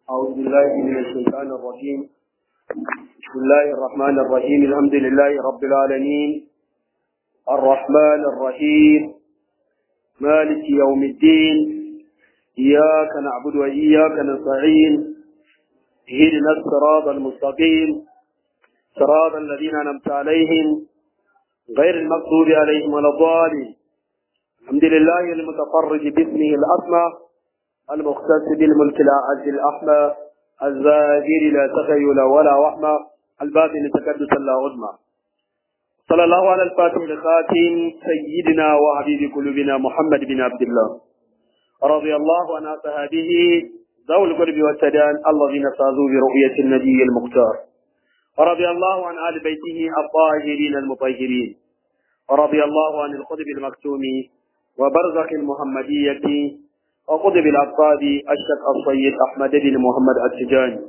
أعوذ بالله من الشيطان الرجيم بسم الله الرحمن الرحيم الحمد لله رب العالمين الرحمن الرحيم مالك يوم الدين إياك نعبد وإياك نستعين اهدنا الصراط المستقيم صراط الذين أنعمت عليهم غير المغضوب عليهم ولا الضالين الحمد لله المتفرج باسمه الأسمى المختص بالملك الأعز الأحمى الزاهر لا تخيل ولا وحمى الباطن تكدس لا عظمى صلى الله على الفاتح الخاتم سيدنا وحبيب قلوبنا محمد بن عبد الله رضي الله عن أصحابه ذوي القرب والسدان الذين فازوا برؤية النبي المختار ورضي الله عن آل بيته الطاهرين المطهرين ورضي الله عن القطب المكتوم وبرزخ المحمدية وقطب الأطفال الشيخ السيد أحمد بن محمد التجاني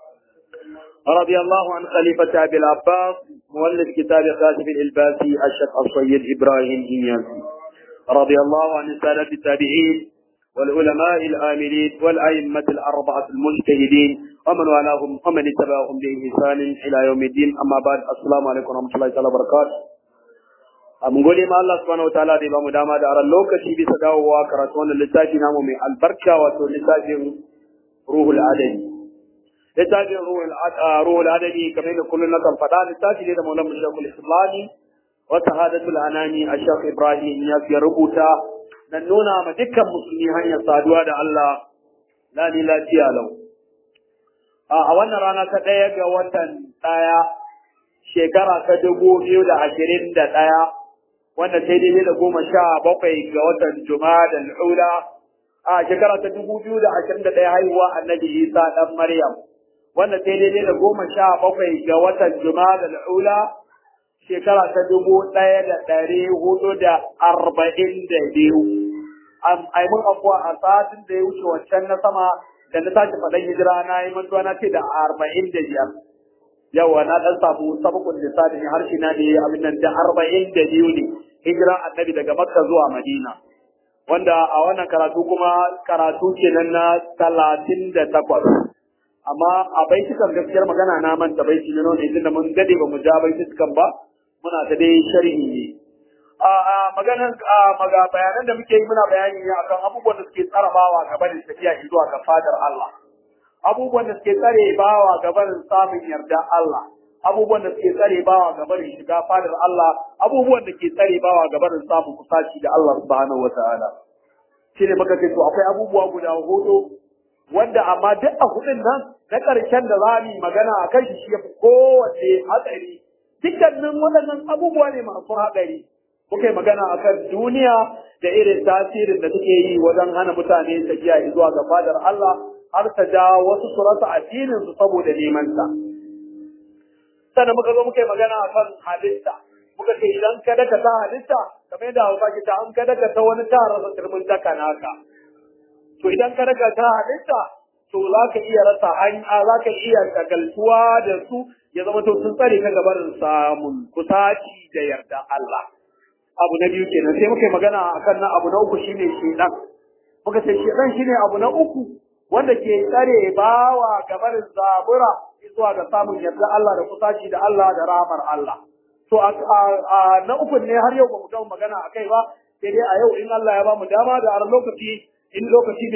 رضي الله عن خليفة أبي العباس مؤلف كتاب خاتم الإلباسي الشيخ السيد إبراهيم إنياسي رضي الله عن السادة التابعين والعلماء الآملين والأئمة الأربعة المجتهدين ومن والاهم ومن اتبعهم بإحسان إلى يوم الدين أما بعد السلام عليكم ورحمة الله تعالى وبركاته mun gode ma Allah subhanahu wataala da ya bamu dama da aran lokaci bisa dawowa karatu wannan littafi namu mai albarka wato littafin ruhul adabi littafin ruhul adabi kamar da kullum na kan faɗa littafi ne da maulana shekul islami wa sahadatul anani a shekh ibrahim ya fi rubuta dan nuna ma dukkan musulmi hanyar saduwa da Allah lani lafiya lau a wannan rana ta ɗaya ga watan ɗaya shekara ta dubu biyu da ashirin da ɗaya wanda sai daidai da goma sha bakwai ga watan Jumada al'ula a shekara ta dubu biyu da ashirin da ɗaya haihuwa annabi Isa ɗan Maryam wanda sai daidai da goma sha bakwai ga watan Jumada al'ula shekara ta dubu ɗaya da ɗari hudu da arba'in da biyu. Ai mun afuwa a satin da ya wuce wancan na sama da na tashi faɗan hijira na yi mantuwa na ce da arba'in da biyar. yawa na dan samu sabakun lissafi ne harshe na ne abin nan da arba'in da biyu ne hijira annabi daga makka zuwa madina wanda a wannan karatu kuma karatu kenan na talatin da takwas amma a baitukan gaskiyar magana na manta baiti ne ne tunda mun gade ba mu ja baitukan ba muna ta dai sharhi ne a a maganan a maga bayanan da muke yi muna bayani ne akan abubuwan da suke tsarabawa gaba da tafiya zuwa ga fadar Allah abubuwan da suke tsare bawa gabarin samun yarda Allah abubuwan da suke tsare bawa gabarin shiga fadar Allah abubuwan da ke tsare bawa gabarin samun kusaci da Allah subhanahu wataala shi ne muka ce to akwai abubuwa guda hudu wanda amma duk a hudun nan na ƙarshen da za mu yi magana a kan shi ya fi kowace hatsari dukkanin waɗannan abubuwa ne masu hatsari muka yi magana a kan duniya da irin tasirin da take yi wajen hana mutane tafiya zuwa ga fadar Allah har ta ja wasu su rasa addinin su saboda neman ta. Sannan muka zo muka yi magana a kan halitta. Muka ce idan ka daka ta halitta, kamar yadda Hausa ke ta an ka daka ta wani ta rasa turmin daka naka. To idan ka daka ta halitta, to za ka iya rasa hanya, za ka iya shagaltuwa da su ya zama to sun tsare ka gabarin samun kusaci da yarda Allah. Abu na biyu kenan sai muka yi magana akan na abu na uku shine shedan. Muka ce shedan shine abu na uku wanda ke tsare bawa gabar zabura zuwa ga samun yarda Allah da kusaci da Allah da ramar Allah. To a na uku ne har yau ba mu gama magana a kai ba, sai dai a yau in Allah ya ba mu dama da har lokaci in lokaci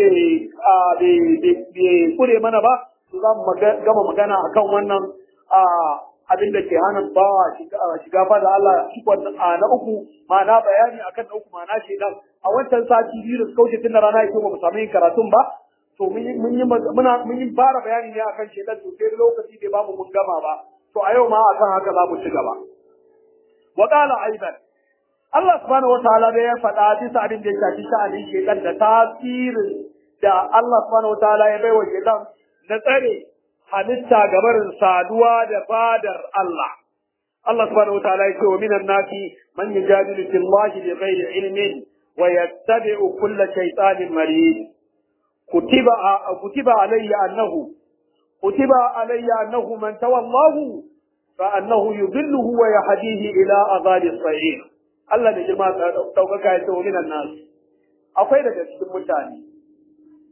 bai kure mana ba, to za mu gama magana akan wannan abin da ke hana bawa shiga fa da Allah na uku ma'ana bayani akan na uku ma'ana shedan a wancan sati biyu da suka wuce tun da rana ya ba mu samu yin karatun ba to mun yi muna mun yi fara bayani ne akan shedan to sai lokaci bai bamu mun gama ba to a yau ma akan haka za mu ci gaba wa qala aidan Allah subhanahu wataala da ya faɗa bisa abin da ya shafi sha'anin shedan da tasirin da Allah subhanahu wataala ya bai wa shedan na tsare halitta gabarin saduwa da fadar Allah Allah subhanahu wataala ya ce wa minan nasi man yujadilu fillahi bighairi ilmin wa yattabi'u kulla shaytanin marid كتب كتب علي أنه كتب علي أنه من تولاه فأنه يضله ويهديه إلى أغال الصعير Allah da girma ɗaukaka ya ce wa minan nasu akwai daga cikin mutane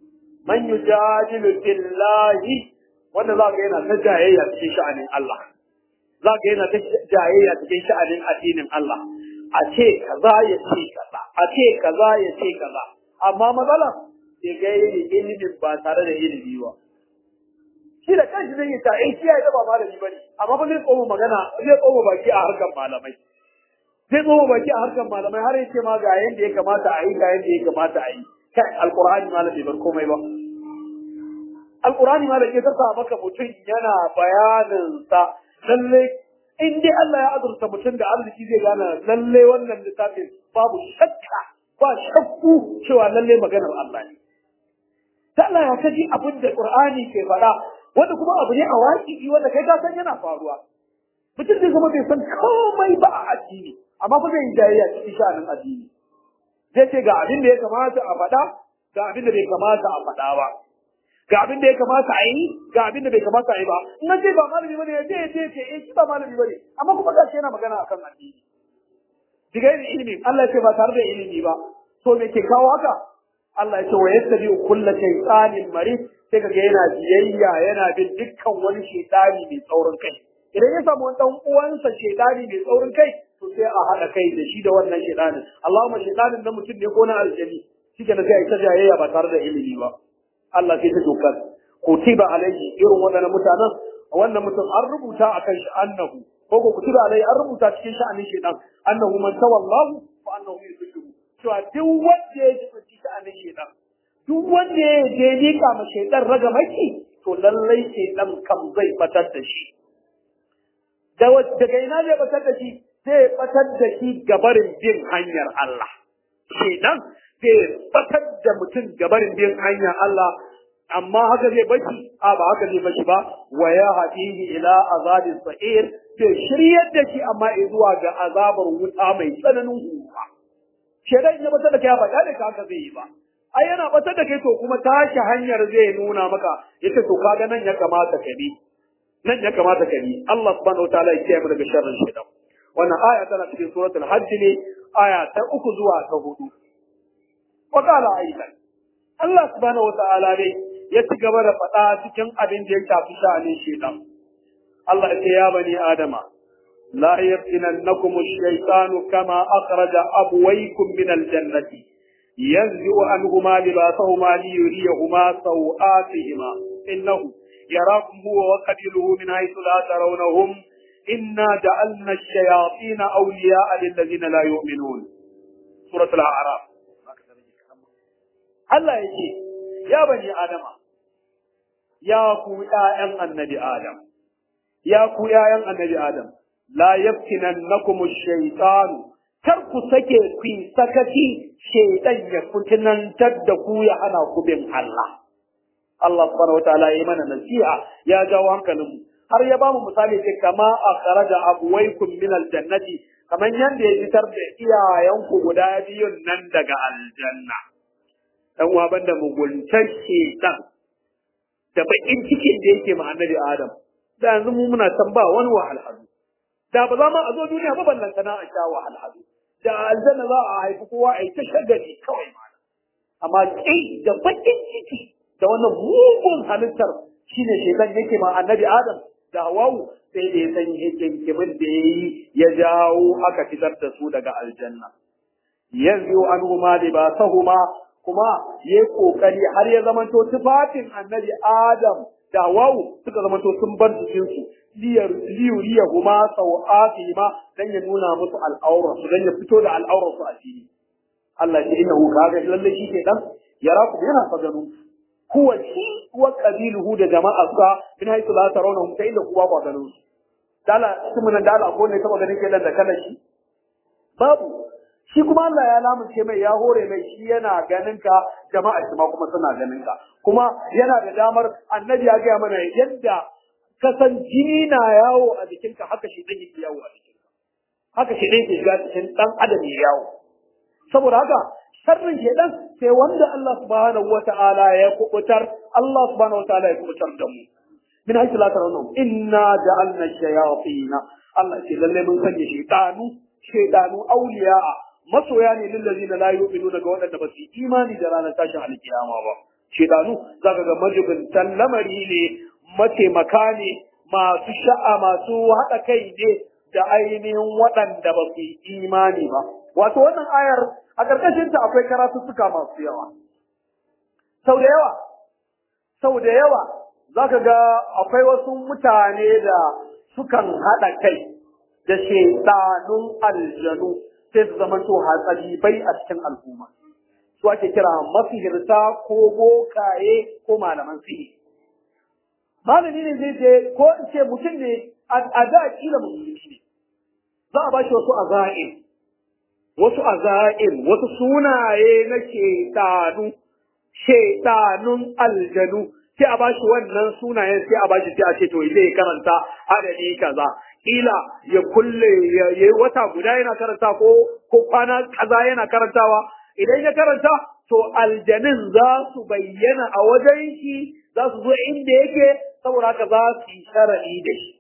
man yujadilu billahi wanda za ga yana ta jayayya cikin sha'anin Allah za ga yana ta jayayya cikin sha'anin addinin Allah a ce kaza ya ce kaza a ce kaza ya ce kaza amma matsala sai ga ilimin ba tare da ilimi ba shi da kanshi zai yi ta in shi ya ba malami bane amma ba zai tsoma magana zai tsoma baki a harkar malamai zai tsoma baki a harkar malamai har yace ma ga yanda ya kamata a yi ga yanda ya kamata a yi kai alqur'ani malami bar komai ba alqur'ani malami ya sa maka mutum yana bayanin sa lalle in dai Allah ya azurta mutum da arziki zai gane lalle wannan littafin babu shakka ba shakku cewa lalle maganar Allah ne ta Allah ya kaji abin da Qur'ani ke faɗa wanda kuma abu ne a waƙi wanda kai ka san yana faruwa mutum zai zama bai san komai ba a addini amma ba zai yi jayayya cikin sha'anin addini zai ce ga abin da ya kamata a faɗa ga abin da bai kamata a faɗa ba ga abin da ya kamata a yi ga abin da bai kamata a yi ba in ce ba malami bane ya ce ya ce ce eh shi ba malami bane amma kuma ga shi yana magana akan addini diga yin ilimi Allah ya ce ba tare da ilimi ba to me ke kawo haka Allah ya ce wa yattabi kullu shaytanin marid sai kaga yana biyayya yana bin dukkan wani shaytani mai tsaurin kai idan ya samu wani dan uwansa shaytani mai tsaurin kai to sai a haɗa kai da shi da wannan shaytanin Allahumma shaytanin na mutum ne ko na aljani shi ke sai a yi ta jayayya ba tare da ilimi ba Allah sai ta dokar kutiba alaihi irin waɗannan mutanen wannan mutum an rubuta akan shi annahu ko ko kutiba alaihi an rubuta cikin sha'anin shaytan annahu man tawallahu fa annahu yudhilluhu cewa duk wanda ya ji cikin sha'anin shaytan duk wanda ya je mika ma shaytan raga maki to lallai shaytan kam zai batar da shi daga ina zai batar da shi zai batar da shi gabarin bin hanyar Allah shaytan zai batar da mutum gabarin bin hanyar Allah amma haka zai bashi a ba haka zai bashi ba wa ya hadihi ila azabin sa'ir zai shiryar da shi amma zuwa ga azabar wuta mai tsananin hura shedan ya batar da kai ba da haka zai yi ba ai yana batar da kai to kuma tashi hanyar zai nuna maka yace to kaga nan ya kamata ka bi nan ya kamata ka bi Allah subhanahu wataala ya kiyaye mu daga sharrin shedan wannan aya tana cikin suratul hajj ne aya ta uku zuwa ta hudu wa qala aidan Allah subhanahu wataala dai ya ci gaba da faɗa cikin abin da ya shafi sha'anin shedan Allah ya ce ya bani adama la yaftinannakum ash-shaytanu kama akhraja abwaykum min al-jannati yanzi'u anhuma libasahuma liyuriyahuma sawatihima innahu yarakum huwa wa qabiluhu min haythu la tarawnahum inna ja'alna ash-shayatina awliya'a lil-ladzina la yu'minun suratul a'raf Allah yake ya bani adama ya ku ƴaƴan annabi adam ya ku ƴaƴan annabi adam la yaftinannakum ash-shaytan kar ku sake ku sakaci shaytan ya fitinantar da ku ya hana ku bin Allah Allah subhanahu wataala ya mana nasiha ya jawo hankalin mu har ya bamu misali ce kama akhraja abwaykum min al-jannati kaman yanda ya fitar da iyayenku guda biyun nan daga aljanna dan uwa banda muguntar shedan da bakin cikin da yake ma annabi Adam da yanzu mu muna san ba wani wahalhalu da ba za ma a zo duniya ba ballan kana a sha wahalhalu da aljanna za a haifi kowa a yi ta shagali kawai ma amma kai da bakin ciki da wannan mugun halittar shine shedan yake ma annabi Adam da Hawwa sai da ya san hikimin da yayi ya jawo aka fitar da su daga aljanna yanzu anhuma libasahuma kuma ya yi ƙoƙari har ya zamanto tufafin annabi Adam da wawu suka zamanto sun bar jikinsu liyuriya kuma sau'afi ma dan ya nuna musu al'aurarsu dan ya fito da al'aurarsu a fili. Allah ya inna hu kaga lalle shi ke dan yara ku yana fa gano huwa shi wa qabiluhu da jama'arsa min haythu la tarawna ta inda kuwa ba gano su. Dala kuma dala ko ne taba ganin kenan da kana shi? Babu shi kuma Allah ya lamunce mai ya hore mai shi yana ganin ka jama'a shi ma kuma suna ganin ka kuma yana da damar annabi ya gaya mana yadda ka san jini na yawo a jikinka haka shi dan yake yawo a jikinka haka shi dan yake shiga cikin dan adam ya yawo saboda haka sharrin shedan sai wanda Allah subhanahu wata'ala ya kubutar Allah subhanahu wata'ala ya kubutar da mu min haythu la tarawun inna ja'alna shayatin Allah ce lalle mun sanya shaytanu shaytanu awliya'a masoya ne lillazina la yu'minuna ga waɗanda ba su yi imani da ranar tashin alkiyama ba shedanu zaka ga majibintan lamari ne mataimaka ne masu sha'a masu haɗa kai ne da ainihin waɗanda ba su yi imani ba wato wannan ayar a ƙarƙashin ta akwai karatuttuka masu yawa sau da yawa sau da yawa zaka ga akwai wasu mutane da sukan haɗa kai da shedanun aljanu sai su zama to hatsari bai a cikin al'umma su ake kira masihirta ko bokaye ko malaman sihiri malami ne zai je ko in ce mutum ne a da kila musulunci ne za a bashi wasu aza'in wasu aza'in wasu sunaye na shedanu shedanun aljanu sai a bashi wannan sunayen sai a bashi sai a ce to zai karanta adadi kaza kila ya kulle ya yi wata guda yana karanta ko ko kwana kaza yana karantawa idan ya karanta to aljanin za su bayyana a wajen shi za su zo inda yake saboda haka za su yi shara'i da shi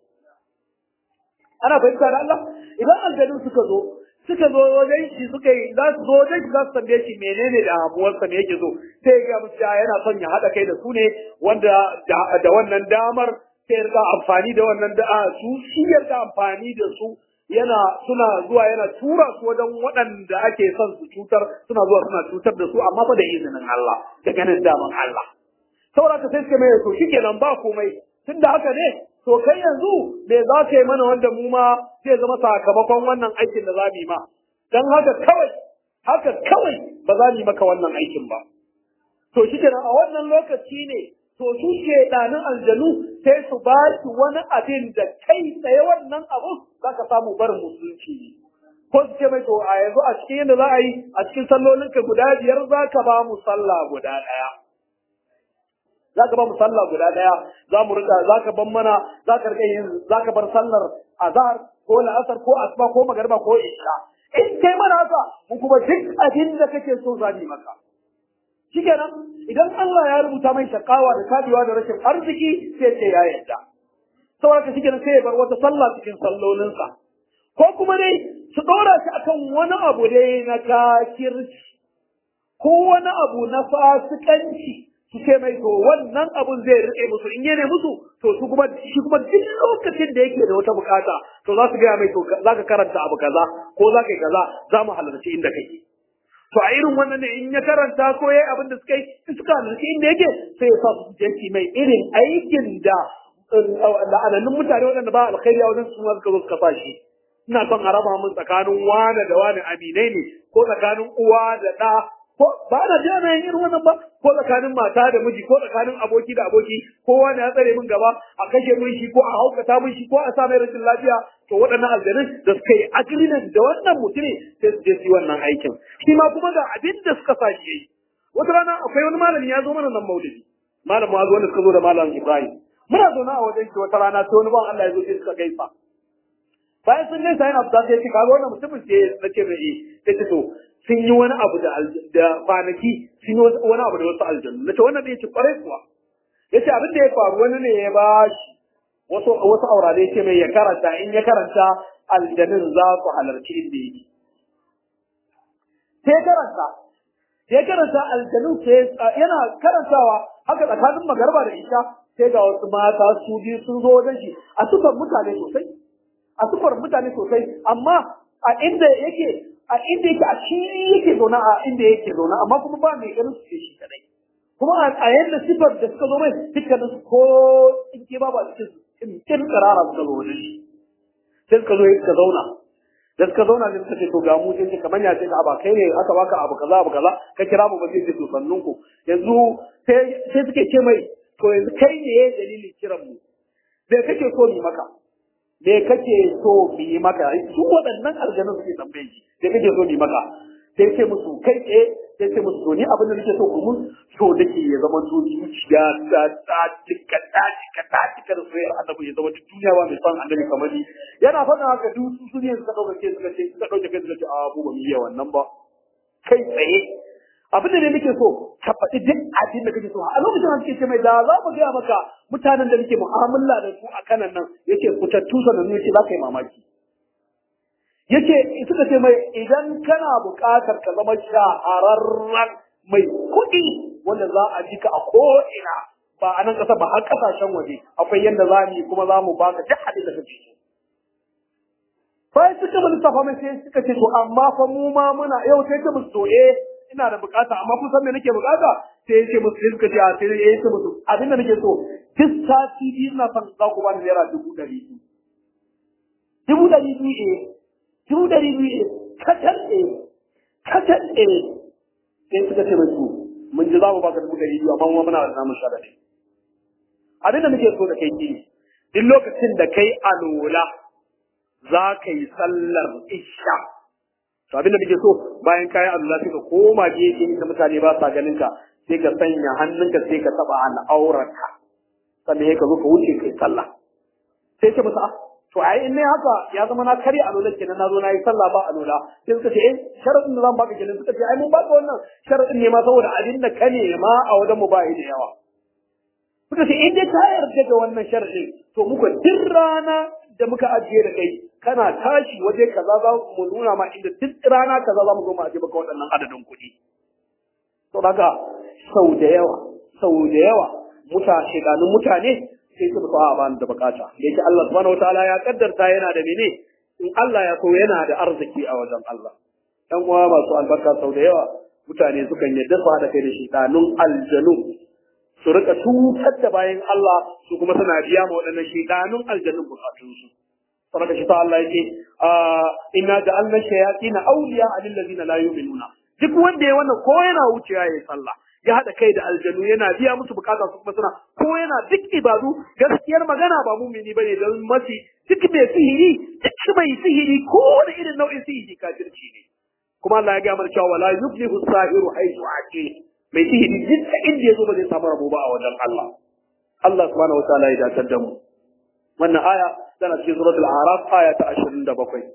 ana fahimta da Allah idan aljanin suka zo suka zo wajen shi suka yi za su zo wajen shi za su tambaye shi menene da hamuwarsa me yake so sai ya ga musu yana son ya haɗa kai da su ne wanda da wannan damar sai ya amfani da wannan da su shi ya amfani da su yana suna zuwa yana tura su wajen waɗanda ake son su cutar suna zuwa suna cutar da su amma fa da izinin Allah da ganin daman Allah saboda ka sai suka mai to shikenan ba komai tunda haka ne to kai yanzu me za ka yi mana wanda mu ma zai zama sakamakon wannan aikin da za mu yi ma dan haka kawai haka kawai ba za mu yi maka wannan aikin ba to shikenan a wannan lokaci ne to su shedanin aljanu sai su ba shi wani abin da kai tsaye wannan abu za ka samu barin musulunci ne. Ko su ce mai to a yanzu a cikin yadda za a yi a cikin sallolinka guda biyar za ka ba mu sallah guda ɗaya. Za ka ba mu sallah guda ɗaya za mu rika za ka ban mana za ka rika yin za ka bar sallar azhar ko la'asar ko asuba ko magariba ko isha. In kai mana haka mu kuma duk abin da kake so za mu yi maka. shikenan idan Allah ya rubuta mai shakawa da kabewa da rashin arziki sai ce ya yarda saboda ka shikenan sai ya bar wata sallah cikin sallolinsa ko kuma dai su dora shi akan wani abu dai na kafirci ko wani abu na fasikanci su ce mai to wannan abun zai rike musu in yana musu to su kuma shi kuma duk lokacin da yake da wata bukata to za su gaya mai to za ka karanta abu kaza ko za ka yi kaza za mu halarci inda kake to a irin wannan ne in ya karanta ko yayi abin da suka yi suka halarci inda yake sai ya sa su je mai irin aikin da la'anannun mutane waɗanda ba alkhairi a wajen su ma suka zo suka sa shi ina son a raba mun tsakanin wane da wane aminai ne ko tsakanin uwa da ɗa ko ba na ji ana yin irin wannan ba ko tsakanin mata da miji ko tsakanin aboki da aboki kowa ne ya tsare min gaba a kashe min shi ko a haukata min shi ko a sa mai rashin lafiya to waɗannan aljanun da suka yi agreement da wannan mutumin sai su je su yi wannan aikin shi ma kuma ga abin da suka sa shi yayi wata rana akwai wani malami ya zo mana nan maulidi malam ma wanda suka zo da malam Ibrahim muna zaune a wajen shi wata rana sai wani ban Allah ya zo sai suka gaisa bayan sun gaisa yana fita sai ce kaga wannan mutumin ce na ce mai sai ce to sun yi wani abu da da kwanaki sun yi wani abu da wasu aljanu nace wannan bai ce kwarai kuwa yace abin da ya faru wani ne ya bashi wasu wasu aurare ce mai ya karanta in ya karanta aljanin za su halarci inda yake sai karanta sai karanta aljanin sai yana karantawa haka tsakanin magarba da isha sai ga wasu mata su biyu sun zo wajen shi a sufar mutane sosai a sufar mutane sosai amma a inda yake a inda yake a shi yake zaune a inda yake zaune amma kuma ba mai ganin su ce shi kadai kuma a yadda sifar da suka zo mai dukkanin su ko in ke ba ba cikin su kin karara suka zo wajen shi sai suka zo suka zauna da suka zauna ne suka ce to ga mu sai ce kamar ya ce ka ba kai ne aka baka abu kaza abu kaza ka kira mu ba sai ce to sannun ku yanzu sai sai suke ce mai to yanzu kai ne dalilin kiran mu me kake so mu maka me kake so mu yi maka su waɗannan aljanun suke tambaye shi me kake so mu yi maka sai ce musu kai tsaye sai ce musu to ni abin da nake so ku mun so nake ya zama to zuciya ta ta cika ta cika ta cika da soyayyar annabi ya zama duk duniya ba mai son annabi kamar ni yana faɗa haka duk su ne suka ɗauka ke suka ce suka ɗauke kai suka ce a mu ba mu iya wannan ba kai tsaye abin da ne nake so ka faɗi duk abin da kake so a lokacin da suke ce mai da za mu gaya maka mutanen da muke mu'amala da su a kanan nan yake fitattu sanannu yace za ka yi mamaki yace suka ce mai idan kana buƙatar ka zama shahararren mai kuɗi wanda za a jika a ko'ina ba a nan ƙasa ba har ƙasashen waje akwai yadda za mu yi kuma za mu baka duk abin da kake so bayan suka mu lissafa mai sai suka ce to amma fa mu ma muna yau sai ta musu to eh ina da bukata amma kun san me nake bukata sai yace musu sai suka ce a sai ya ce musu abin da nake so duk sati biyu ina son za ku bani naira dubu ɗari biyu dubu ɗari biyu eh dubu ɗari biyu eh kacal eh kacal eh sai suka ce musu mun ji za mu baka dubu ɗari biyu amma mu muna da namun sharadi abin da nake so da kai ki duk lokacin da kai alola za ka yi sallar isha to abin da muke so bayan kayan Allah sai ka koma gefe inda mutane ba sa ganin ka sai ka sanya hannunka sai ka taba al'aurarka sannan ka zo ka wuce kai sallah sai ce masa to ai in ne haka ya zama na kare alola kenan na zo na yi sallah ba alola sai suka ce eh sharadin da zan baka kenan suka ce ai mun baka wannan sharadin ne ma saboda abin da ka nema a wajen mu ba da yawa suka ce in dai ka yarda da wannan sharadin to muka duk rana da muka ajiye da kai kana tashi waje kaza za mu nuna ma inda duk rana kaza za mu zo mu ajiye maka waɗannan adadin kuɗi. To daga sau da yawa, sau da yawa mutane shekanun mutane sai su mutu a ba da bukata. Da yake Allah subhanahu wataala ya kaddarta yana da mene in Allah ya so yana da arziki a wajen Allah. Ɗan uwa masu albarka sau da yawa mutane sukan yadda su haɗa kai da shekanun aljanu su rika cutar da bayan Allah su kuma suna biya ma waɗannan shekanun aljanun bukatunsu. saboda shi ta Allah yake inna ja'alna shayatin awliya lil ladina la yu'minuna duk wanda ya wannan ko yana wucewa yayi sallah ya hada kai da aljanu yana biya musu bukata su kuma suna ko yana duk ibadu gaskiyar magana ba mumini bane don mafi duk mai sihiri duk mai sihiri ko da irin nau'in sihiri kafirci ne kuma Allah ya ga mana cewa wala yuflihu sahiru haythu aqi mai sihiri duk inda yazo ba zai samu rabo ba a wajen Allah Allah subhanahu wataala ya dace da mu wannan aya tana cikin suratul a'raf aya ta 27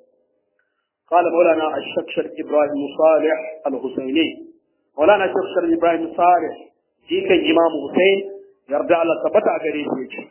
قال مولانا الشكشر إبراهيم صالح الحسيني مولانا الشكشر إبراهيم صالح في كان إمام حسين يرجع على ثبت أجريه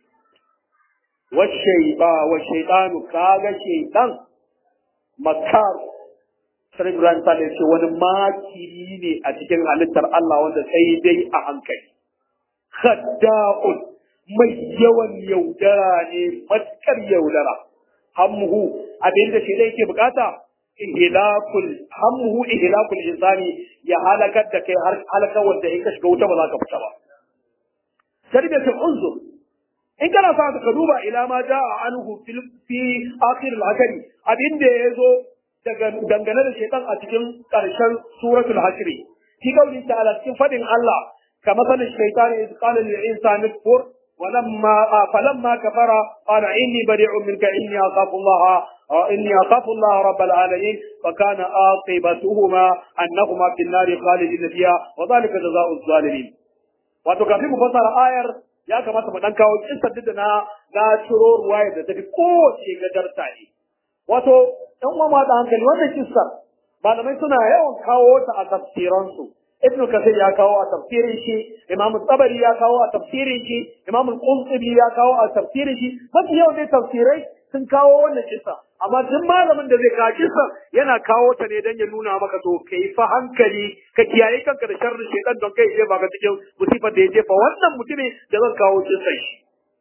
والشيطان والشيطان كاغا شيطان مكار Sharif Ibrahim Sale ce wani makiri ne a cikin halittar Allah wanda sai dai a hankali. Khadda'un mai yawan yaudara ne matkar yaudara hammuhu abinda shi da yake bukata ihlakul hammuhu ihlakul insani ya halakar da kai har halakar wanda in ka shiga wuta ba za ka fita ba tarbiyatul unzur in kana sa ka duba ila ma jaa anhu fil fi akhir al-hakari abinda yazo daga dangane da shaytan a cikin karshen suratul hasri fi kauli ta'ala cikin fadin Allah kama sanin shaytan iz qala lil insani kfur ولما فلما كفر قال إني بريء منك إني أخاف الله إني أخاف الله رب العالمين فكان عاقبتهما أنهما في النار خالدين فيها وذلك جزاء الظالمين wato kafin mu fassara ayar ya kamata mu dan kawo kissar da na na ciro ruwaya da tafi kowace gadarta ne wato dan uwa ma da hankali wannan kissar malamai suna yawan kawo ta a tafsiransu ibnu kasir ya kawo a tafsirin shi imam tabari ya kawo a tafsirin shi imam qurtubi ya kawo a tafsirin shi mafi yawan dai tafsirai sun kawo wannan kissa amma duk malamin da zai kawo kissa yana kawo ta ne dan ya nuna maka to kai fa hankali ka kiyaye kanka da sharrin shaitan don kai jefa ka cikin musifar da ya jefa wannan mutumin da zan kawo kissa shi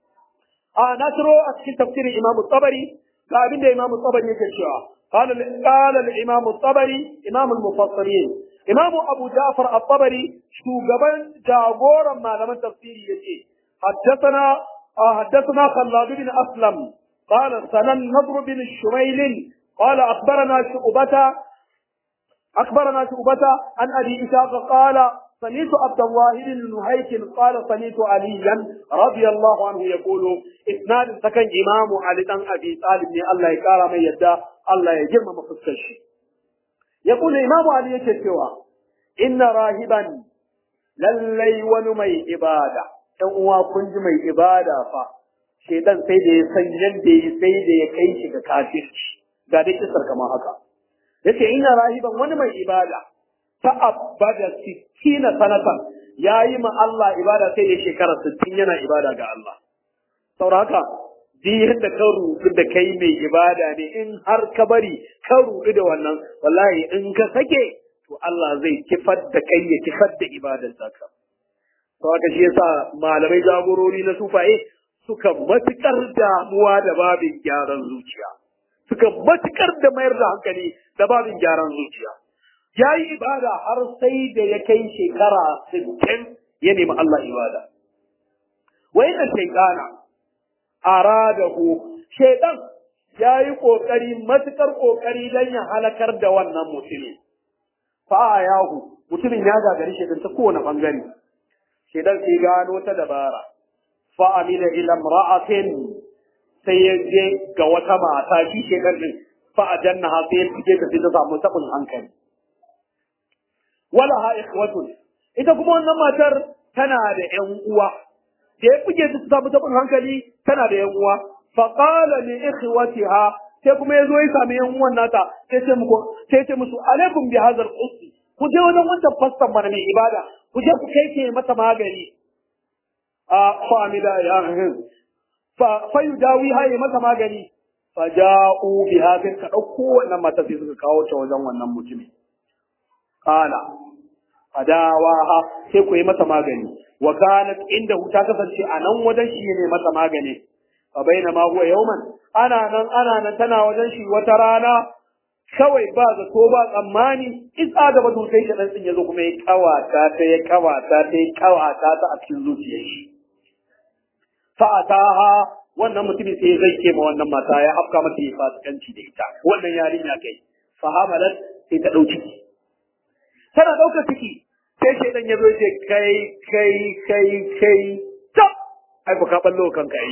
a na tiro a cikin tafsirin imam tabari ga abin da imam tabari yake cewa قال قال الإمام الطبري إمام المفسرين إمام أبو جعفر الطبري شو قبل جابورا ما لم تفسير يجي حدثنا آه حدثنا خلاد بن أسلم قال سنن نضر بن الشميل قال أخبرنا شعبة أخبرنا شعبة عن أبي إسحاق قال سمعت عبد الله بن نهيك قال سمعت عليا رضي الله عنه يقول إسناد سكن إمام علي بن أبي طالب الله يكرم يدا الله يجمع مفسر يقول إمام علي يكتوى إن راهبا lallai wani mai ibada ɗan uwa kun ji mai ibada fa shedan sai da ya san yadda ya sai da ya kai shi ga kafirci ga dai kisar kamar haka yace ina rahiban wani mai ibada ta abada sittina sanatan yayi ma Allah ibada sai da shekara 60 yana ibada ga Allah saboda haka duk yadda ka rudu da kai mai ibada ne in har ka bari ka rudu da wannan wallahi in ka sake to Allah zai kifar da kai ya kifar da ibadar ka to haka shi yasa malamai jagorori na sufaye suka matukar damuwa da babin gyaran zuciya suka matukar da mayar da hankali da babin gyaran zuciya ya yi ibada har sai da ya kai shekara sittin ya nemi Allah ibada wa inna shaytana aradahu shaytan ya yi kokari matukar kokari dan ya halakar da wannan mutumin fa yahu mutumin ya gagari shaytan ta kowane bangare shaytan sai gano ta dabara fa amila ila imra'atin sai ya je ga wata mata shi shaytan din fa ajannaha sai ya fike ta sai ta samu tabin hankali wala ha ikhwatun ita kuma wannan matar tana da ƴan uwa da ya buge su samu tabin hankali tana da ƴan uwa fa qala li ikhwatiha sai kuma yazo ya sami ƴan uwan nata sai ce muku sai ce musu alaikum bi hadha al-qussi ku je wajen wancan fastan mana mai ibada ku je ku kai ke mata magani a famida ya fa fa yudawi haye mata magani fa ja'u bi hadha ka dauko wannan mata sai suka kawo ta wajen wannan mutumin qala fadawaha sai ku yi masa magani wa kanat inda ta kasance a nan wajen shi ne masa magani fa baina ma huwa yawman ana nan ana nan tana wajen shi wata rana kawai ba zato ba tsammani isa da batu sai shi dan yazo kuma ya kawata ta ya kawata ta ya kawata ta a cikin zuciyar shi fa ataha wannan mutumin sai zai ke ma wannan mata ya afka mata yi fasikanci da ita wannan yarinya kai fa hamalat sai ta dauki tana ɗaukar ciki sai shaidan ya zo ya ce kai kai kai kai tab ai ku ka ballo kanka yi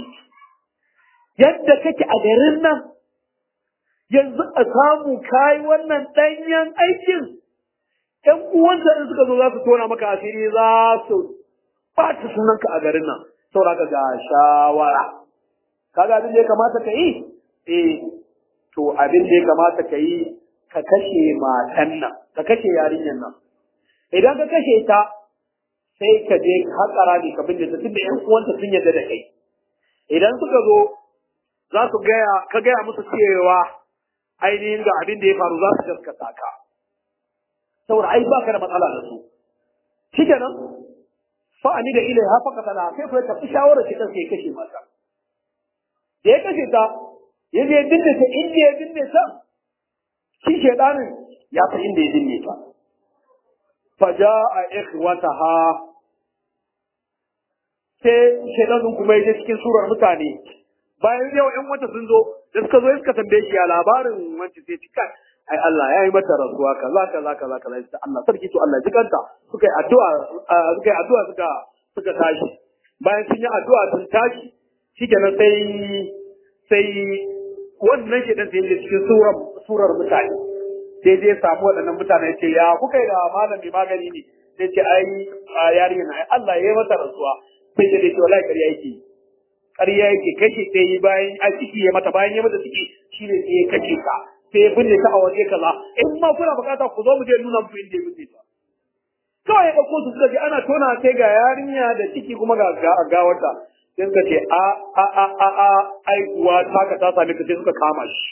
yadda kake a garin nan yanzu a samu kai wannan ɗanyen aikin ƴan uwansa in suka zo za su tona maka asiri za su ɓata sunanka a garin nan saboda ga shawara kaga abin da ya kamata ka yi eh to abin da ya kamata ka yi ka kashe matan nan ka kashe yarinyar nan idan ka kashe ta sai ka je haƙara ne ka binne ta tunda ƴan uwanta sun yarda da kai idan suka zo za su gaya ka gaya musu cewa ainihin ga abin da ya faru za su gaskata ka saboda ai baka da matsala da su shikenan fa ani da ilai ha faka tana sai fa tafi shawara shi kan sai kashe mata da ya kashe ta ya je binne ta inda ya binne ta shi shedanin ya fi inda ya binne ta faja'a ikhwataha sai shedanin kuma ya je cikin surar mutane bayan yau ƴan wata sun zo da suka zo suka tambaye shi ya labarin wancan sai cika ai Allah ya yi mata rasuwa kaza kaza kaza kaza sai Allah sarki to Allah jikanta suka yi addu'a suka yi addu'a suka suka tashi bayan sun yi addu'a sun tashi shikenan sai sai wannan shedan sai ya je cikin surar surar mutane sai zai samu waɗannan mutane ce ya kuka yi da malami magani ne sai ce ai yarinya na Allah ya yi mata rasuwa sai ya ce wallahi ƙarya yake ƙarya yake kashe sai yi bayan a ciki ya mata bayan ya mata ciki shine sai ya kashe ka sai ya binne ta a waje kaza in ma kuna bukata ku zo mu je nuna muku inda ya binne ta kawai ya ɗauko su suka ce ana tona sai ga yarinya da ciki kuma ga gawarta sai suka ce a a a a a ai kuwa taka ta same ka sai suka kama shi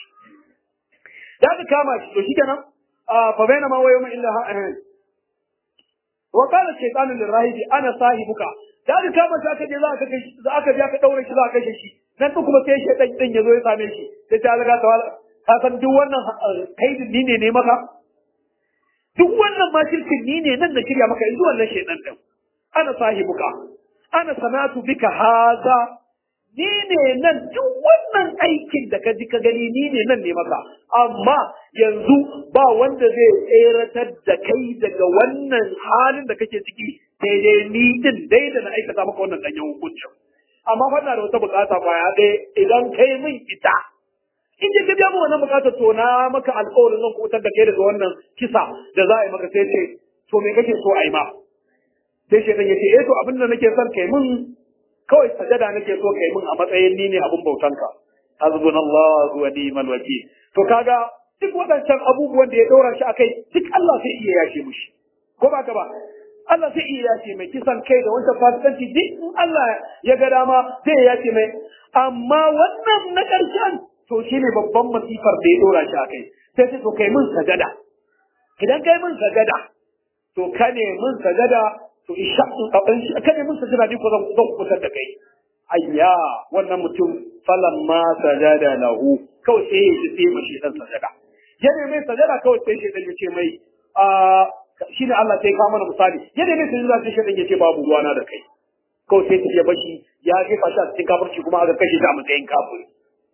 da aka kama shi to shikenan fa baina ma wayo illa ha wa qala shaytanu lirahibi ana sahibuka da aka kama shi aka je za aka kai za aka je aka daure shi za aka kashe shi nan to kuma sai shaytan din yazo ya same shi sai ta riga ta ka san duk wannan kaidin ni ne ne maka duk wannan ma shirkin ni ne nan da shirya maka yanzu wannan shaytan din ana sahibuka ana sanatu bika haza ni ne nan duk wannan aikin da ka ji ka gani ni ne nan ne maka amma yanzu ba wanda zai tseratar da kai daga wannan halin da kake ciki sai dai ni din dai da na aikata maka wannan danyen hukuncin amma fa da wata bukata kwaya ɗaya idan kai min ita in je ka biya mu wannan bukatar to na maka alƙawarin zan kutar da kai daga wannan kisa da za a yi maka sai ce to me kake so a yi ma sai shi ya ce eh to abin da nake son kai min kawai sajada nake so kai min a matsayin ni ne abun bautanka hasbunallahu wa ni'mal wakil to kaga duk waɗancan abubuwan da ya ɗora shi akai duk Allah sai iya yashe mushi ko ba ka ba Allah sai iya yashe mai kisan kai da wancan fasikanci duk in Allah ya ga dama zai yashe mai amma wannan na ƙarshen to shine babban masifar da ya ɗora shi akai sai ce to kai min sajada idan kai min sajada to ka ne min sajada to isha in kada mun sajada ni ko zan zan kusa da kai ayya wannan mutum falamma sajada lahu kawai sai ya ji sai mashi dan sajada yana mai sajada kawai sai shi dan ya ce mai a shine Allah sai ka mana misali yana mai sajada sai shi dan ya ce babu ruwana da kai kawai sai ta bashi ya jefa shi a cikin kafirci kuma aka kashe shi a matsayin kafiri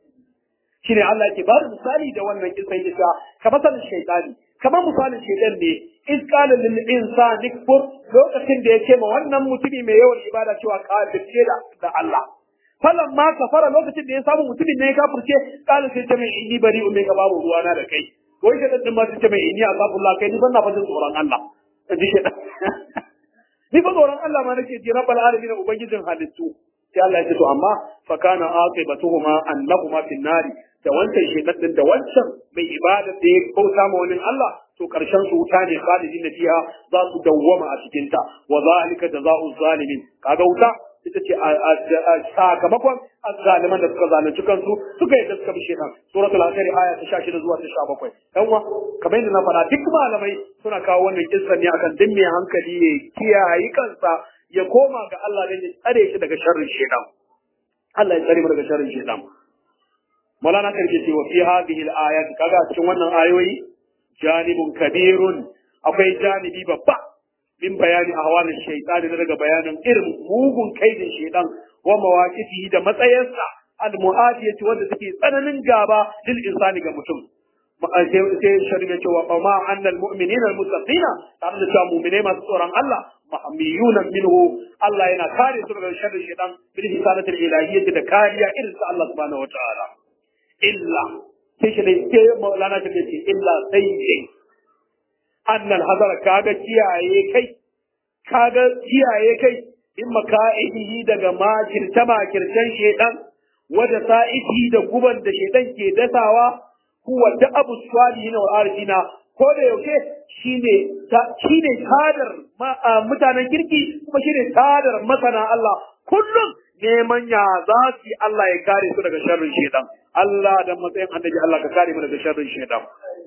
shine Allah ke ba misali da wannan kisan isa kamar sanin shaytani kamar misalin shaytan ne in qala lil insani kfur lokacin da yake ma wannan mutumi mai yawan ibada cewa kafirce da da Allah falan ma kafara lokacin da ya samu mutumin ne ya kafirce qala sai ta mai inni bari ummi ka babu ruwana da kai wai shaytan din ma sai ta mai inni azabullah kai ni ban na fajin tsoron Allah ji shaytan ni fa tsoron Allah ma nake ji rabbal alamin ubangijin halittu sai Allah ya ce to amma fa kana aqibatuhuma annahuma fin nari da wancan shedan din da wancan mai ibada da ya bauta ma wani Allah to karshen su wuta ne khalidin fiha za su dawwama a cikin ta wa zalika jazaa'u zalimin kaga wuta ita ce sakamakon azzaliman da suka zalunci kansu suka yi suka bi shedan suratul asr aya ta 16 zuwa ta 17 dan wa kamar yadda na faɗa duk malamai suna kawo wannan kissa ne akan din mai hankali ya kiyaye kansa ya koma ga Allah dan ya tsare shi daga sharrin shedan Allah ya tsare mu daga sharrin shedan Maulana karke ce wa fi hadhihi al-ayat kaga cikin wannan ayoyi janibun kabirun akwai janibi babba min bayani ahwalin shaytan daga bayanin irin mugun kaidin shaytan wa mawaqifihi da matsayinsa al-mu'adiyati wanda take tsananin gaba lil insani ga mutum sai shari'a cewa fa ma annal mu'minina al-muttaqina tare da cewa mu'mine masu tsoron Allah mahmiyuna minhu Allah yana kare su daga sharrin shaytan bil hisanatil ilahiyyati da kariya irin sa Allah subhanahu wa ta'ala illa sai shi ne sai maulana ta ce illa sai ne annal hazara kaga kiyaye kai kaga kiyaye kai in maka'idihi daga makirce makircen shedan wada sa'ihi da guban da shedan ke dasawa huwa da abu swalihin wa arjina ko da yaushe shine shine tadar mutanen kirki kuma shine tadar masana Allah kullum neman ya za su yi Allah ya kare su daga sharrin shedan Allah da matsayin annabi Allah ka kare mu daga sharrin shedan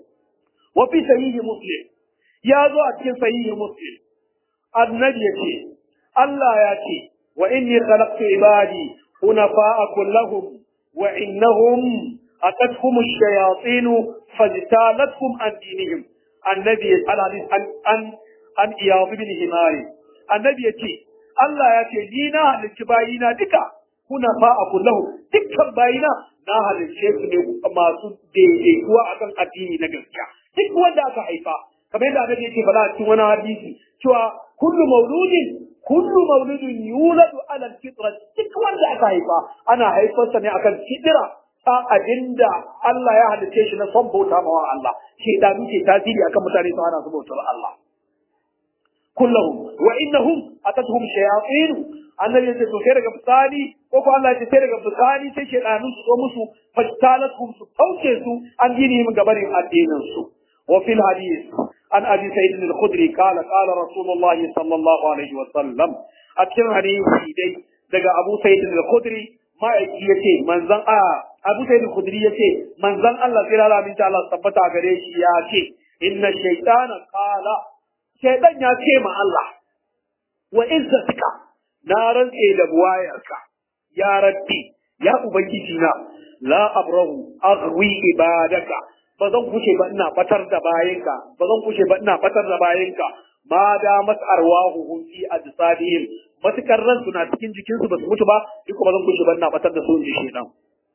wa fi sahihi muslim ya zo a cikin sahihi muslim annabi ya ce Allah ya ce wa inni khalaqtu ibadi hunafa'a kullahum wa innahum atatuhum ash-shayatin fajtalathum an dinihim annabi al-hadith an an an iyad bin himari annabi ya ce Allah ya ce ni na halicci bayina duka kuna fa a kullahu dukkan bayina na halicce su ne masu daidaituwa akan addini na gaskiya duk wanda aka haifa kamar yadda annabi yake faɗa a cikin wani hadisi cewa kullu mauludin kullu mauludin yuladu ala alfitra duk wanda aka haifa ana haifarsa ne akan fitira ta abinda Allah ya halicce shi na son bauta mawa Allah shi da muke tasiri akan mutane su ana su bautar Allah kullahum wa innahum atatuhum shayatin annabi yace to sai daga bisani ko ko Allah yace sai daga bisani sai shaytanu su zo musu fastalatum su kauce su an dini min gabarin addinin su wa fil hadith an abi sa'id al-khudri qala qala rasulullah sallallahu alaihi wa sallam a cikin hadisi dai daga abu sa'id al-khudri ma'aiki yace manzon a abu sa'id al-khudri yace manzon Allah sai Allah min ta Allah tabbata gare shi ya ce inna shaytana qala shaidan ya ce ma Allah wa izzatika na rantse da buwayarka ya rabbi ya ubangiji na la abrahu aghwi ibadaka ba zan kushe ba ina batar da bayinka ba zan kushe ba ina batar da bayinka ma da mas'arwahu hum fi ajsadihim matukar ran suna cikin jikinsu ba su mutu ba duk ba zan kushe ba ina batar da su in shaidan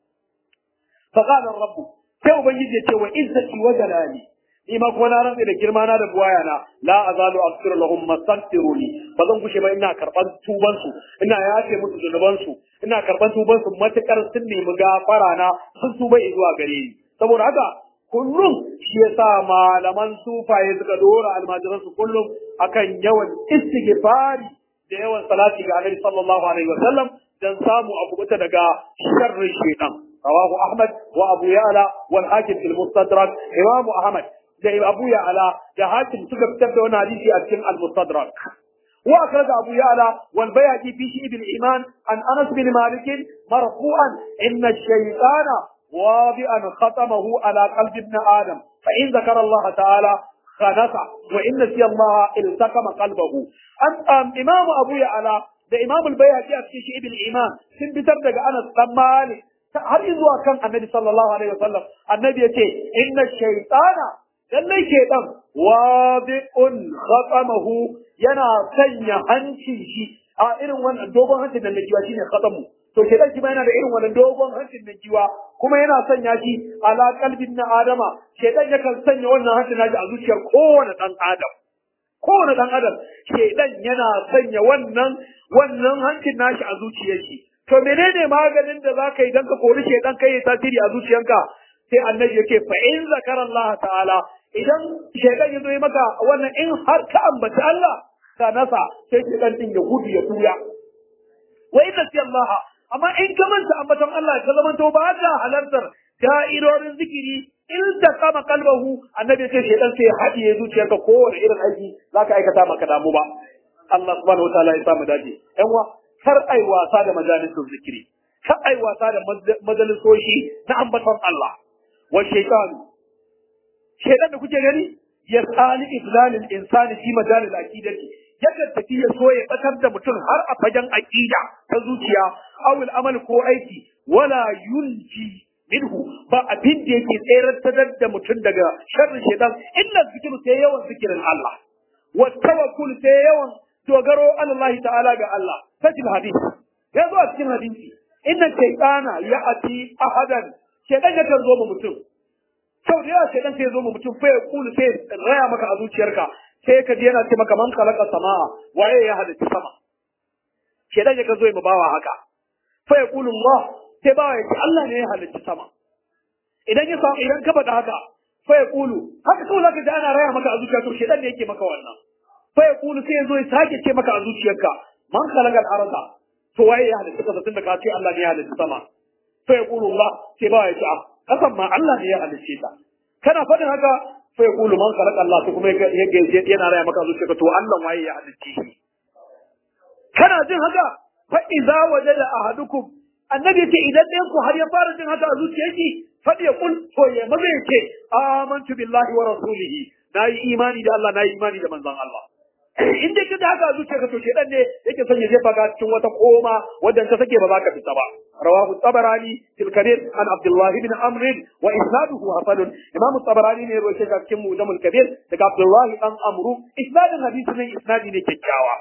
fa qala rabbu sai ubangiji ya ce wa izzati wa jalali ni ma kuma na rantsa da girma na da buwaya na la azalu aghfiru lahum mastaghfiruni ba zan gushe ba ina karban tuban su ina yafe musu zunuban su ina karban tuban su matukar sun nemi gafara na sun tuba zuwa gare ni saboda haka kullum shi yasa malaman sufaye suka dora almajiran su kullum akan yawan istighfari da yawan salati ga Annabi sallallahu alaihi wasallam dan samu abu bata daga sharrin shaytan رواه أحمد وأبو يعلى والحاكم في المستدرك إمام أحمد da Abu Ya'la da Hakim suka fitar da wani hadisi a cikin Al-Mustadrak. Wa akhraja Abu Ya'la wal Bayhaqi fi Shi'b al-Iman an Anas bin Malik marfu'an inna ash-shaytana wadi'an khatamahu ala qalbi ibn Adam fa in zakara Allah ta'ala kanasa wa inna siya Allah iltakama qalbahu an imam Abu Ya'la da imam al-Bayhaqi a cikin ibn iman sun fitar daga Anas dan Malik har zuwa kan Annabi sallallahu alaihi wasallam annabi yace inna shaytana lallai shaytan wadi'un khatamahu yana sanya hancin shi a irin wannan dogon hancin da najiwa shine khatamu to shaytan shi ma yana da irin wannan dogon hancin najiwa kuma yana sanya shi ala kalbin na adama shaytan yakan sanya wannan hancin naji a zuciyar kowane dan adam kowane dan adam shaytan yana sanya wannan wannan hancin nashi a zuciyar shi to menene maganin da zaka yi dan ka kori shaytan kai tasiri a zuciyarka sai annabi yake fa in zakara Allah ta'ala idan shaytan ya zo maka wannan in har ka ambaci Allah ka nasa sai shaytan din ya gudu ya tuya wa inna Allah amma in ka manta ambaton Allah ka zama to ba ka halartar da'irorin zikiri in ta kama kalbahu annabi ce shedan sai hadiye zuciyarka kowane irin aiki zaka aikata maka damu ba Allah subhanahu wataala ya samu dace yan wa kar ai wasa da majalisun zikiri kar ai wasa da majalisoshi na ambaton Allah wa shaytan shedan da kuke gani ya tsali iblalil insani fi majalil aqidati yakan tafi ya so ya batar da mutum har a fagen aqida ta zuciya awul amal ko aiki wala yunji minhu ba abin da yake tsayar da mutum daga sharrin shaitan illa zikiru sai yawan zikirin Allah wa tawakkul sai yawan dogaro Allah ta'ala ga Allah sajil hadisi ya zo a cikin hadisi inna shaytana ya'ti ahadan shaitan yakan zo mu mutum sau da yawa shaitan sai ya zo mu mutum fa ya kulu sai raya maka a zuciyarka sai ka ji yana ce maka man khalaqa samaa waye ya halitta sama shedan ya zo ya bawa haka fa yaqulu Allah sai bawa ya ce Allah ne ya halitta sama idan ya samu idan ka faɗa haka fa yaqulu haka kawai zaka ji ana raya maka a zuciya to shedan ne yake maka wannan fa yaqulu sai ya zo ya sake ce maka a zuciyarka man khalaqa al-arda to waye ya halitta kasa tunda ka ce Allah ne ya halitta sama fa yaqulu Allah sai bawa ya ce a kasan ma Allah ne ya halitta ta kana faɗin haka fa yaqulu man khalaqa Allah to kuma yana raya maka zuciya to Allah waye ya halicce shi kana jin haka fa idza wajada ahadukum annabi yace idan ɗayan ku har ya fara jin haka a zuciyarki fa ya kul to ya maza yace amantu billahi wa rasulihi nayi imani da Allah nayi imani da manzon Allah in dai kada haka a zuciyarka to shedan ne yake son ya jefa ka cikin wata koma wadda ka sake ba za ka fita ba rawahu tabarani fil kabir an abdullah ibn amr wa isnaduhu hasan imam tabarani ne rawaye ka cikin mujamul kabir daga abdullah dan amru isnadin hadisi ne isnadi ne kyakkyawa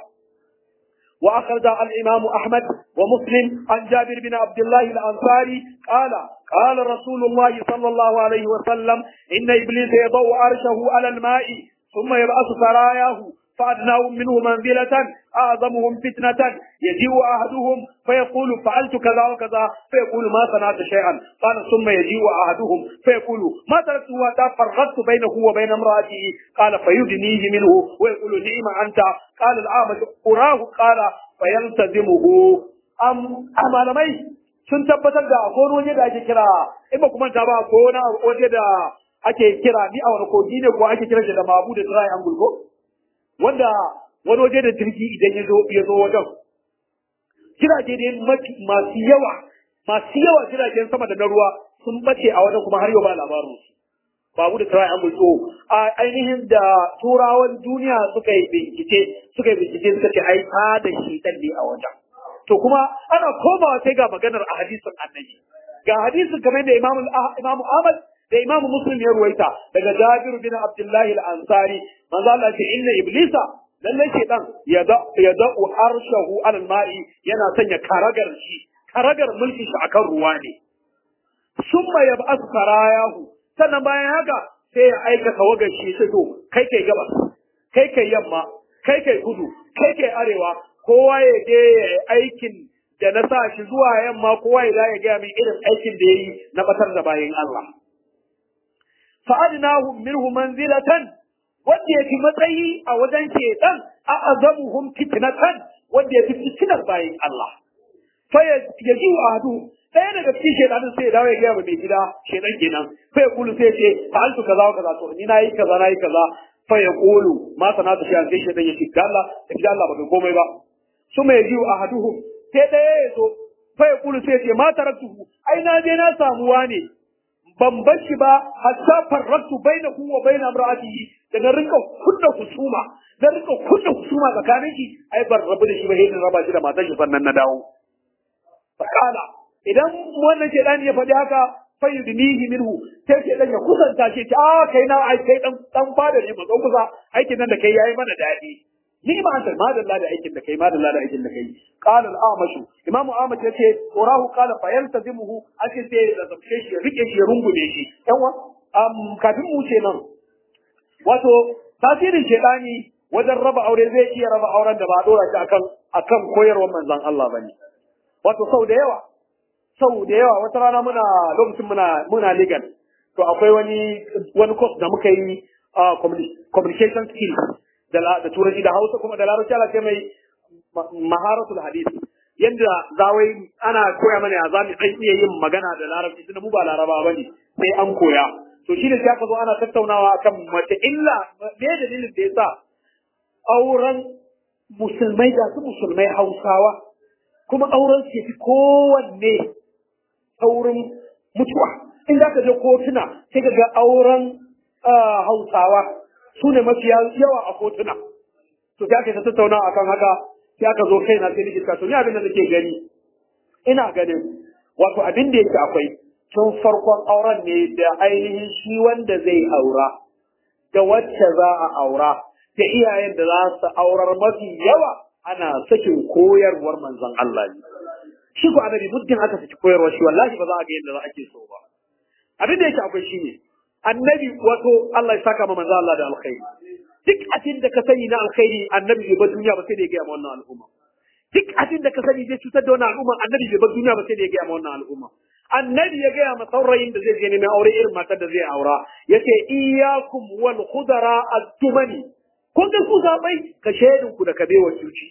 وأخرج الإمام أحمد ومسلم عن جابر بن عبد الله الأنصاري قال قال رسول الله صلى الله عليه وسلم إن إبليس يضع عرشه على الماء ثم يبعث سراياه فأدناهم منه منزلة أعظمهم فتنة يجيء أحدهم فيقول فعلت كذا وكذا فيقول ما صنعت شيئا قال ثم يجيء أحدهم فيقول ما تركته حتى فرقت بينه وبين امرأته قال فيدنيه منه ويقول نعم أنت قال الأعمش أراه قال فيلتزمه أم أم مي sun tabbatar da akwai wani waje da ake kira in ba kuma ta ba ko wani waje da ake kira ni a wani kogi ne ko ake kira shi da mabu da triangle ko wanda wani waje da jirgi idan ya zo ya zo wajen jirage ne masu yawa masu yawa jiragen sama da na ruwa sun bace a wajen kuma har yau ba labarin su babu da tarayi an bulto a ainihin da turawan duniya suka yi bincike suka yi bincike suka ce ai ta da shi dan ne a wajen to kuma ana komawa sai ga maganar a hadisin annabi ga hadisin kamar da imamu imamu Ahmad da imamu Muslim ya ruwaita daga Jabir bin Abdullah al-Ansari manzo Allah ce inna iblisa lalle shedan ya da ya da arshahu alal ma'i yana sanya karagar shi karagar mulkin shi akan ruwa ne summa yab'ath sarayahu sannan bayan haka sai ya aika tawagar shi sai to kai kai gabas kai kai yamma kai kai kudu kai kai arewa kowa ya je ya yi aikin da na sa shi zuwa yamma kowa ya ya gaya min irin aikin da ya yi na batar da bayan Allah fa'adnahum minhu manzilatan wanda ya fi matsayi a wajen shedan a azamuhum fitnatan wanda ya fi fitinar bayan Allah fa ya ji wa ahadu ɗaya daga cikin shedanin sai ya dawo ya gaya wa mai gida shedan kenan fa ya kulu sai ya ce fa'altu kaza wa kaza to ni na yi kaza na yi kaza fa ya kulu ma sanatu shi an sai shedan ya ce ga Allah da Allah ba kai komai ba su mai ji wa ahaduhum sai ɗaya ya zo fa ya kulu sai ya ce ma taraktuhu ai na je na samuwa ne ban bar shi ba hatta farrattu bainahu wa bain imra'atihi da na rinka kunna husuma na rinka kunna husuma tsakanin ki ai ban rabu da shi ba sai raba shi da matan shi sannan na dawo fakala idan wannan shedani ya faɗi haka fayyudnihi minhu sai ke dan ya kusanta shi ta a kai na ai kai dan dan fada ne mazo kusa aikin nan da kai yayi mana dadi ni ma an madalla da aikin da kai madalla da aikin da kai qala al-amashu imam amash yace urahu qala fa yaltazimuhu ake sai da zabce shi rike shi rungume shi yawa am kafin mu ce nan wato tasirin shedani wajen raba aure zai iya raba auren da ba a dora shi akan akan koyarwar manzon Allah bane wato sau da yawa sau da yawa wata rana muna lokacin muna muna legal to akwai wani wani course da muka yi a communication skills da da turanci da Hausa kuma da Larabci ala ce mai maharatul hadisi yanda zawai ana koya mana ya zamu dan iya yin magana da Larabci tunda mu ba Laraba bane sai an koya to shi ne sai aka zo ana tattaunawa akan mace illa me dalilin da yasa auren musulmai da su musulmai Hausawa kuma auren su fi kowanne saurin mutuwa in za ka je kotuna sai ka ga auren hausawa su ne mafi yawa a kotuna to sai aka ta tattauna akan haka sai aka zo kaina sai nake to ni abin da nake gani ina ganin wato abin da yake akwai tun farkon auren ne da ainihin shi wanda zai aura da wacce za a aura da iyayen da za su aurar mafi yawa ana sakin koyarwar manzon Allah ne shi ko annabi muddin aka saki koyarwar shi wallahi ba za a ga yadda za ake so ba abin da yake akwai shine annabi wato Allah ya saka ma manzon Allah da alkhairi duk abin da ka sani na alkhairi annabi bai bar duniya ba sai da ya gaya ma wannan al'umma duk abin da ka sani zai cutar da wannan al'umma annabi bai bar duniya ba sai da ya gaya ma wannan al'umma annabi ya gaya ma saurayin da zai je neman aure irin matar da zai aura yace iyyakum wal khudara ad-dumani kun ga ku zabai ka shedin ku da kabewa cuci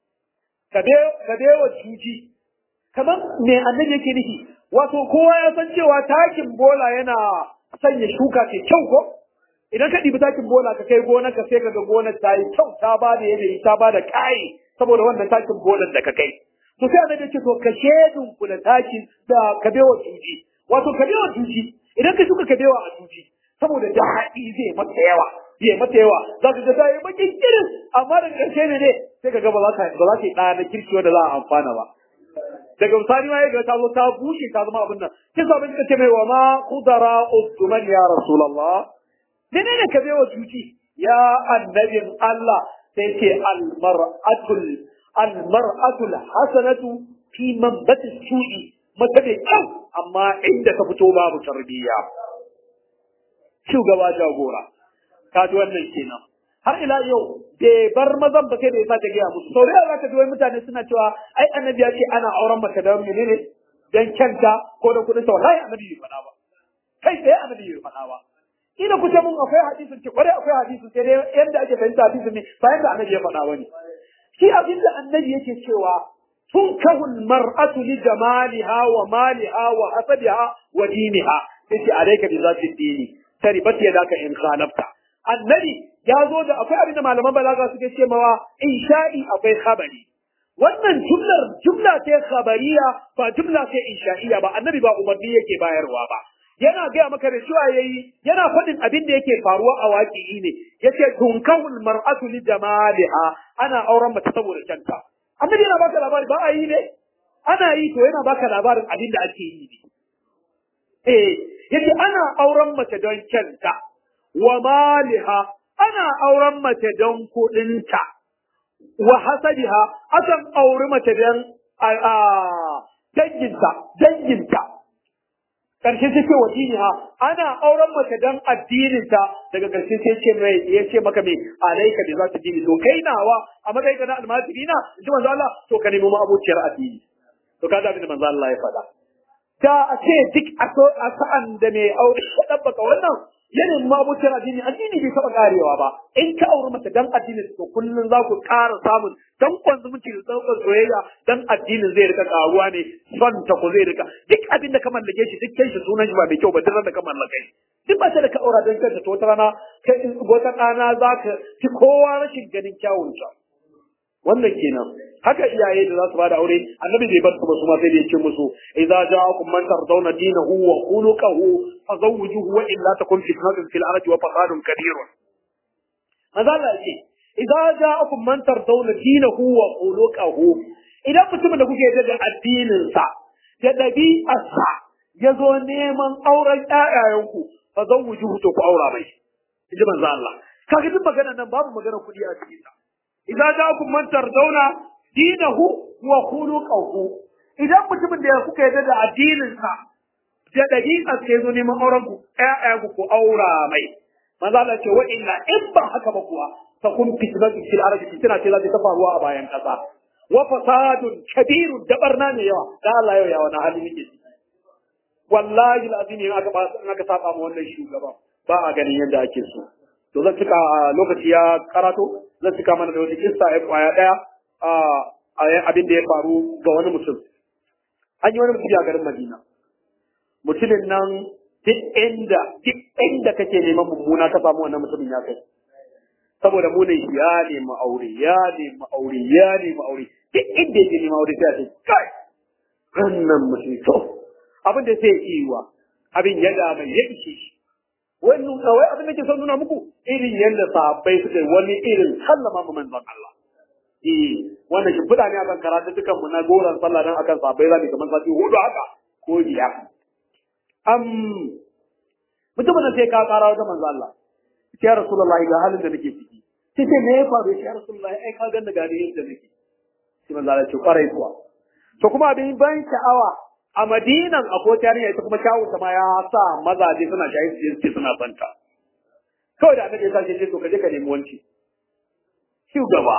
kabewa cuci kamar me annabi yake nufi wato kowa ya san cewa takin bola yana sanya shuka ce kyau ko idan ka ɗibi takin bola ka kai gonar ka sai ka ga gonar ta yi kyau ta ba da yanayi ta ba da ƙayi saboda wannan takin bolan da ka kai to sai annabi ce to ka shedin ku da takin da kabewa tuji wato kabewa tuji idan ka shuka kabewa a tuji saboda daɗi zai mata yawa zai mata yawa za ka ga ta yi bakin kirin amma daga ƙarshe ne ne sai ka ga ba za ta ba za ta yi ɗaya na kirki wanda za a amfana ba daga misali ma ya ga ta zo ta bushe ta zama abin nan kin sa abin ce mai wa ma qudara usman ya rasulullah dane ne ka bewa tuci ya annabin Allah sai ce al mar'atul al mar'atul hasanatu fi manbat su'i mata da kyau amma inda ta fito babu tarbiyya shugaba jagora ka ji wannan kenan har ila yau bai bar mazan ba sai da ya sake gaya musu sau da yawa zaka ji wai mutane suna cewa ai annabi ya ce ana auren mace da menene dan kyanta ko da kudin ta wallahi annabi bai faɗa ba kai tsaye annabi bai faɗa ba ina ku ce mun akwai hadisin ce kwarai akwai hadisin sai dai yanda ake fahimta hadisin ne ba yanda annabi ya faɗa bane shi abin da annabi yake cewa tunkahu mar'atu li jamaliha wa maliha wa hasabiha wa diniha yace alayka bi zati dini taribat yadaka in khalafta annabi ya zo da akwai abin da malaman balaga suke ce mawa insha'i akwai khabari wannan jumlar jumla ce khabariya ba jumla ce insha'iya ba annabi ba umarni yake bayarwa ba yana gaya maka da cewa yayi yana faɗin abin da yake faruwa a waƙi ne yace tunkahul mar'atu li jamaliha ana auren mace saboda canta annabi yana baka labari ba a yi ne ana yi to yana baka labarin abin da ake yi ne eh yace ana auren mace don canta wa maliha ana auren mace don kuɗinta wa hasabiha akan auri mace don danginta danginta karshe sai ce wa diniha ana auren mace don addininta daga karshe sai ce mai ya ce maka mai alaika da za ta dini to kai nawa a matsayin ka na almajiri na ji manzo Allah to ka nemi abociyar addini to ka abin da manzo Allah ya faɗa da a ce duk a sa'an da mai aure ya ɗabbaka wannan yanayin mabucin addini addini bai taɓa karewa ba in ka auri mace dan addini to kullum za ku ƙara samun dan zumunci da tsawon soyayya dan addinin zai rika karuwa ne son ta ku zai rika duk abin da ka mallake shi duk kai shi sunan shi ba mai kyau ba duk da ka mallake shi duk ba ta da ka aura don kanta to wata rana kai wata ɗana za ka fi kowa rashin ganin kyawun ta wannan kenan haka iyaye da za su bada aure annabi bai bar su ba su ma sai da yake musu idza ja'akum man tardawna dinahu wa khuluquhu fazawwijuhu wa illa takun fitnatun fil ardi wa fasadun kabirun manzo Allah ce idza ja'akum man tardawna dinahu wa khuluquhu idan mutumin da kuke yarda da addinin sa da dabi'arsa ya zo neman auren ƴaƴayenku fa zan wujuhu to ku aura mai inji manzo Allah kaga duk magana nan babu magana kuɗi a cikin ta idza ja'akum man tardawna dinahu wa khuluquhu idan mutumin da kuka yarda da addinin sa da dabi'ar sa ya zo neman auren ku ƴaƴayenku ku aura mai manzo Allah ce wa inna in ba haka ba kuwa ta kun fitnatu fil ardi fitna ce za ta faruwa a bayan kasa wa fasadun kabirun da barna ne yawa da Allah yau ya wani hali nake wallahi alazim in aka in aka saba mu wannan shugaba ba a ganin yadda ake so to zan cika lokaci ya karato zan cika mana da wata kissa ya kwaya daya a abin da ya faru ga wani mutum an yi wani mutum a garin Madina mutumin nan duk inda duk inda kake neman mummuna ka samu wannan mutumin ya kai saboda mu ne ya nemi aure ya nemi aure ya nemi aure duk inda yake nemi aure sai a ce kai wannan mutum to abin da sai yi wa abin ya da mai ya ishe shi wannan kawai abin da ke son nuna muku irin yadda sahabbai suka wani irin sallama mu manzon Allah eh wannan shi fada ne akan karatu dukan mu na goran sallah dan akan sahabbai zamu kamar sati hudu haka ko biyar am mutumin da sai ka kara wajen manzo Allah ya rasulullahi ga halin da nake ciki sai ce me ya faru ya rasulullahi ai ka ganna gani yadda nake sai manzo Allah ya ce kwarai kuwa to kuma abin ban sha'awa a Madinan akwai yarinya ita kuma shawo ta ma ya sa mazaje suna shayi su ce suna santa kawai da annabi ya sa ce to ka je ka nemi wanci shugaba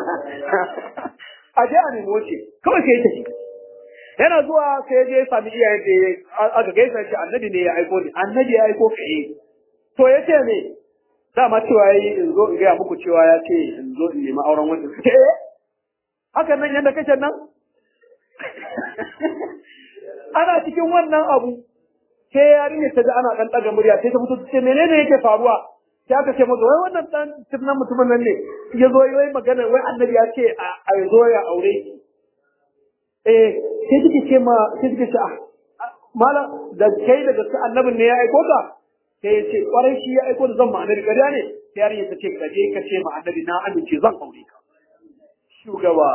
a je a nemi wanci kawai sai ya tafi yana zuwa sai je sami iyayen da aka gaisa shi annabi ne ya aiko ni annabi ya aiko ka yi to ya ce ne dama cewa ya yi in zo in gaya muku cewa ya ce in zo in nemi auren wanda suke eh hakan nan yadda kake nan ana cikin wannan abu sai yarinya ta ji ana dan daga murya sai ta fito ta ce menene yake faruwa sai aka ce masa wai wannan dan tunan mutumin nan ne ya zo yi magana wai annabi ya ce a zo ya aure ki eh sai take ce ma sai take ce ah mala da kai daga su annabin ne ya aiko ka sai ya ce kwarai shi ya aiko da zan ma annabi kariya ne sai yarinya ta ce kaje ka ce ma annabi na amince zan aure ka shugaba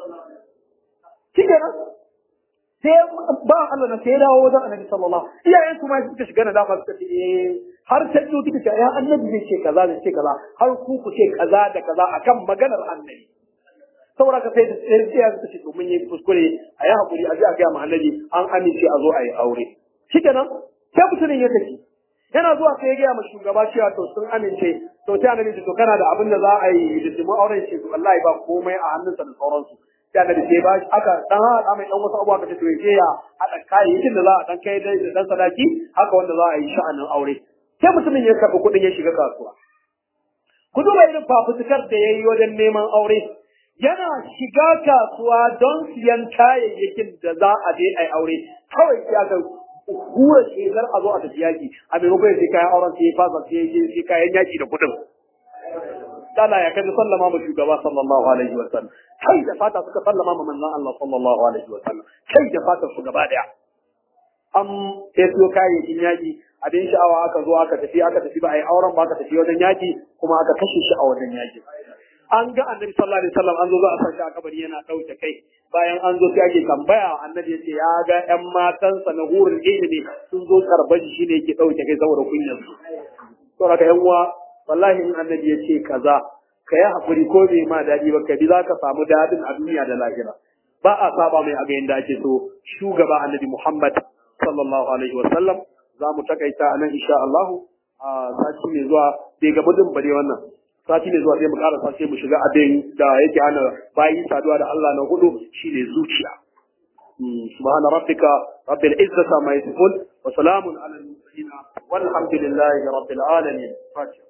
shikenan sai ba Allah na sai dawo wajen annabi sallallahu iyayen kuma suka shiga na dafa suka ce eh har sai su suka ce ya annabi zai ce kaza zai ce kaza har ku ku ce kaza da kaza akan maganar annabi saboda ka sai da sai ya ce to mun yi kuskure a yi hakuri a ji a gaya annabi an amince a zo a yi aure shikenan sai mutumin ya tafi yana zuwa sai ya gaya ma shugaba cewa to sun amince to sai annabi to kana da abin da za a yi hiddimu auren shi to wallahi ba komai a hannunsa da sauransu sai annabi sai ba aka dan haɗa mai dan wasu abubuwa kace to yaje ya haɗa kayayyakin da za a dan kai da dan sadaki haka wanda za a yi sha'anin aure sai mutumin ya karɓi kuɗin ya shiga kasuwa ku duba irin fafutukar da ya yi wajen neman aure yana shiga kasuwa don siyan kayayyakin da za a je a yi aure kawai ya ga hura shekar a zo a tafi yaki a maimakon sai kayan auren sai ya fasa sai ya sai kayan yaki da kuɗin dala ya kaji sallama ma shugaba sallallahu alaihi wa sallam kai da fata suka sallama ma manzon Allah sallallahu alaihi wa sallam kai da fata su gaba daya an sai su kayayyakin yaki abin sha'awa aka zo aka tafi aka tafi ba a yi auren ba aka tafi wajen yaki kuma aka kashe shi a wajen yaki an ga annabi sallallahu alaihi wasallam an zo za a sa shi a kabari yana dauke kai bayan an zo sai ake tambaya annabi yace ya ga ƴan matansa na hurin ilimi sun zo karban shi ne yake dauke kai saboda kunyar su to haka ƴan uwa wallahi in annabi yace kaza ka yi hakuri ko bai ma dadi ba ka bi za ka samu dadin a duniya da lahira ba a saba mai abin da ake so shugaba annabi Muhammad sallallahu alaihi wasallam za mu takaita a nan insha Allah a sati mai zuwa bai ga mudin bare wannan sati mai zuwa sai mu ƙara sai mu shiga abin da yake hana bayi saduwa da Allah na hudu shine zuciya subhana rabbika rabbil izzati ma yasifun wa salamun ala al mursalin walhamdulillahi rabbil alamin fatiha